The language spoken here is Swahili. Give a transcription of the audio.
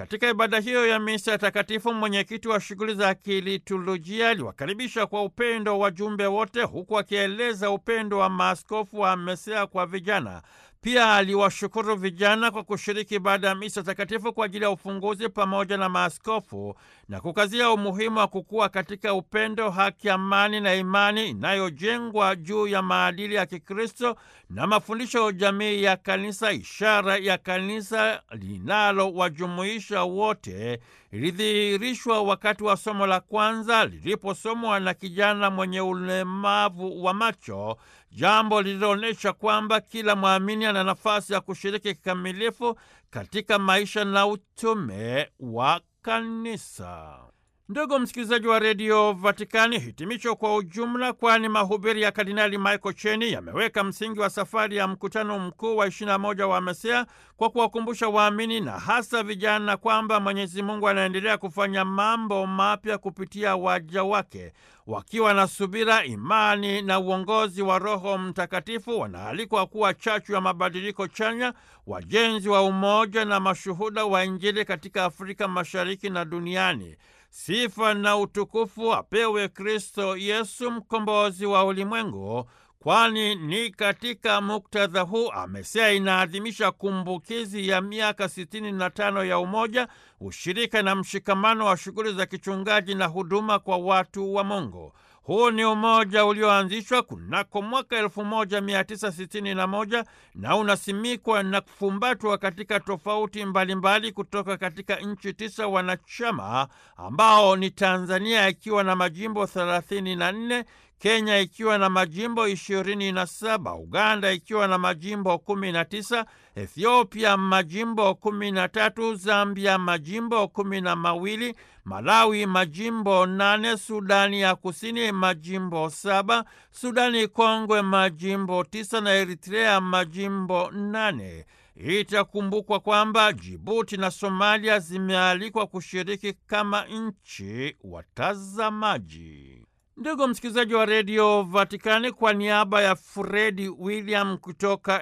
Katika ibada hiyo ya misa takatifu, mwenyekiti wa shughuli za kiliturujia aliwakaribisha kwa upendo wajumbe wote, huku akieleza upendo wa maaskofu wa MESEA kwa vijana. Pia aliwashukuru vijana kwa kushiriki ibada ya misa takatifu kwa ajili ya ufunguzi pamoja na maaskofu na kukazia umuhimu wa kukua katika upendo, haki, amani na imani inayojengwa juu ya maadili ya Kikristo na mafundisho ya jamii ya Kanisa, ishara ya kanisa linalowajumuisha wote ilidhihirishwa wakati wa somo la kwanza liliposomwa na kijana mwenye ulemavu wa macho, jambo lililoonyesha kwamba kila mwamini ana nafasi ya kushiriki kikamilifu katika maisha na utume wa kanisa. Ndugu msikilizaji wa redio Vatikani, hitimisho kwa ujumla, kwani mahubiri ya Kardinali Michael Cheni yameweka msingi wa safari ya mkutano mkuu wa 21 wa MESEA kwa kuwakumbusha waamini na hasa vijana kwamba Mwenyezi Mungu anaendelea kufanya mambo mapya kupitia waja wake. Wakiwa na subira, imani na uongozi wa Roho Mtakatifu, wanaalikwa kuwa chachu ya mabadiliko chanya, wajenzi wa umoja na mashuhuda wa Injili katika Afrika Mashariki na duniani. Sifa na utukufu apewe Kristo Yesu, mkombozi wa ulimwengu, kwani ni katika muktadha huu MESEA inaadhimisha kumbukizi ya miaka sitini na tano ya umoja, ushirika na mshikamano wa shughuli za kichungaji na huduma kwa watu wa Mungu. Huu ni umoja ulioanzishwa kunako mwaka 1961 na unasimikwa na kufumbatwa katika tofauti mbalimbali mbali kutoka katika nchi tisa wanachama ambao ni Tanzania ikiwa na majimbo 34, Kenya ikiwa na majimbo 27, Uganda ikiwa na majimbo 19, Ethiopia majimbo 13, Zambia majimbo kumi na mawili, Malawi majimbo nane, Sudani ya Kusini majimbo saba, Sudani Kongwe majimbo tisa na Eritrea majimbo nane. Itakumbukwa kwamba Jibuti na Somalia zimealikwa kushiriki kama nchi watazamaji. Ndugu msikilizaji wa redio Vatikani, kwa niaba ya Fredi William kutoka